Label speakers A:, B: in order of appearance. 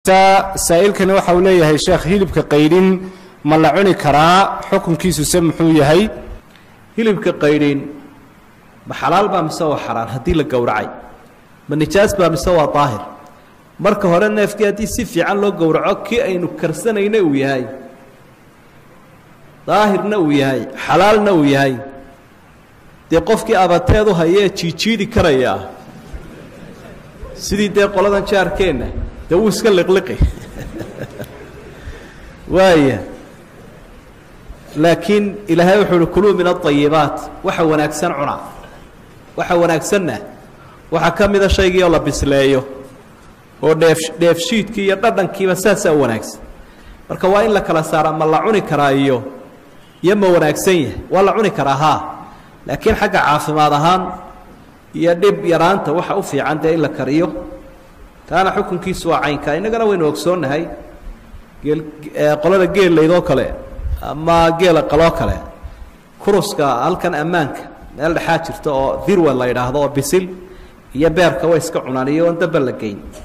A: saa'ilkani waxa uu leeyahay sheekh hilibka qaydhin ma la cuni karaa xukunkiisuse muxuu yahay
B: hilibka qaydhin ma xalaal baa mise waa xaraan haddii la gowracay ma nijaas baa mise waa daahir marka hore neefkii haddii si fiican loo gowraco kii aynu karsanayna uu yahay daahirna uu yahay xalaalna uu yahay dee qofkii abateedu hayee jiijiidi karayaa sidii dee qoladan jaarkeenna dee wuu iska liqliqi waaya laakiin ilaahay wuxuu uhi kuluu min aayibaat waxa wanaagsan cuna waxa wanaagsanna waxaa ka mida shaygii oo la bisleeyo oo dheef dheefshiidkii iyo dhadhankiiba saasaa u wanaagsan marka waa in la kala saara ma la cuni karaa iyo iyo ma wanaagsan yahay waa la cuni karaa haa laakiin xagga caafimaad ahaan iyo dhib yaraanta waxa u fiican dee in la kariyo taana xukunkiisu waa caynka innagana waynu ogsoonnahay geel qolada geellaydoo kale ama geela qaloo kale kuruska halkan ammaanka meel dhexaa jirta oo dirwan la yidhaahdo oo bisil iyo beerka way iska cunaan iyo oon damba la geyn